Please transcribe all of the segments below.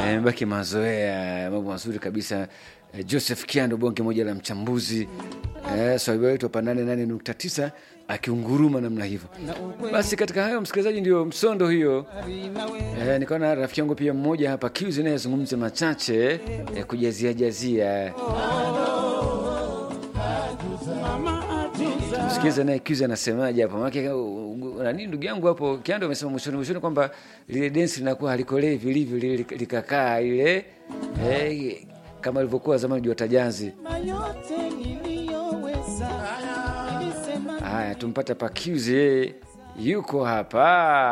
Yamebaki mazoea, mambo mazuri kabisa. Eh, Joseph Kiando, bonge moja la mchambuzi eh, swahiba wetu hapa nane nane nukta tisa akiunguruma namna hivyo. Basi katika hayo, msikilizaji, ndio msondo hiyo. Eh, nikaona rafiki yangu pia mmoja hapa Kiuzi naye azungumze machache eh, kujazia jazia Msikize naye Kiuzi anasemaje hapo, maanake nani, ndugu yangu hapo Kiando amesema mwishoni mwishoni kwamba lile densi linakuwa halikolee vilivyo, lile likakaa ile eh, kama ilivyokuwa zamani jua tajanzi. Haya, tumpata Pakiuzi, yeye yuko hapa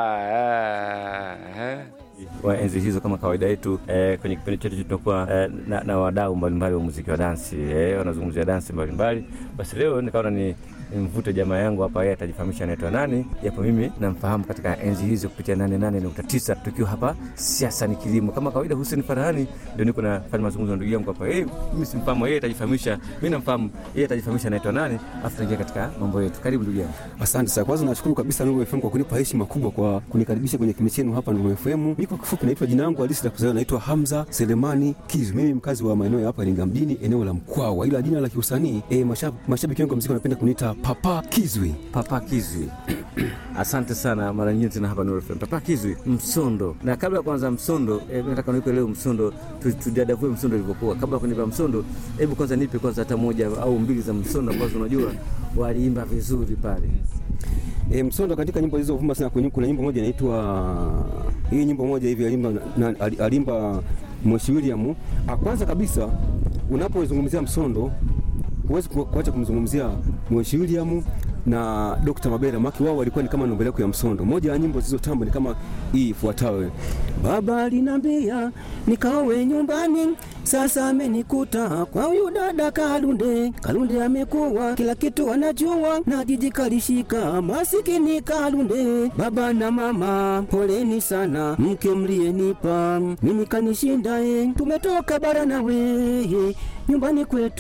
ah, wa enzi hizo kama kawaida yetu eh, kwenye kipindi chetu tunakuwa eh, na, na wadau mbalimbali wa muziki wa dansi eh, wanazungumzia dansi mbalimbali. Basi leo nikaona ni nimvute jamaa yangu hapa, yeye atajifahamisha anaitwa nani, japo mimi namfahamu katika enzi hizo kupitia 88.9 tukiwa hapa siasa ni kilimo. Kama kawaida, Hussein Farhani ndio niko nafanya mazungumzo na ndugu yangu hapa. Yeye mimi simfahamu, yeye atajifahamisha, mimi namfahamu, yeye atajifahamisha anaitwa nani, afu tuingia katika mambo yetu. Karibu ndugu yangu. Asante sana. Kwanza nashukuru kabisa Nuru FM kwa kunipa heshima kubwa kwa kunikaribisha kwenye kipindi chenu hapa Nuru FM. Mimi kwa kifupi naitwa jina langu halisi la kuzaliwa naitwa Hamza Selemani Kizu. Mimi mkazi wa maeneo ya hapa Iringa mjini, eneo la Mkwawa, ila jina la kiusanii eh, mashabiki wangu wa muziki wanapenda kuniita Papa Kizwi. Papa Kizwi. Asante sana mara nyingine tena hapa Nuru FM. Papa Kizwi, Msondo. Na kabla ya kuanza Msondo, eh, nataka nipe leo Msondo, tudadavue Msondo ilivyokuwa. Kabla ya kunipa Msondo, hebu kwanza nipe kwanza hata moja au mbili za Msondo ambazo unajua waliimba vizuri pale. E, Msondo katika nyimbo zilizovuma sana kwenye kuna nyimbo moja inaitwa hii nyimbo moja hivi alimba na, alimba Moshi William. Kwanza kabisa unapozungumzia Msondo huwezi kuacha kumzungumzia Moshi William na Dr. Mabera maki wao walikuwa ni kama namba yako ya Msondo. Moja ya nyimbo zilizotamba ni kama hii ifuatayo: Baba alinambia nikaowe nyumbani, sasa amenikuta kwa huyu dada Kalunde. Kalunde amekuwa kila kitu anajua, na jiji kalishika masikini Kalunde. Baba na mama poleni sana, mke mlienipa mimi kanishinda, tumetoka bara na weye nyumbani kwetu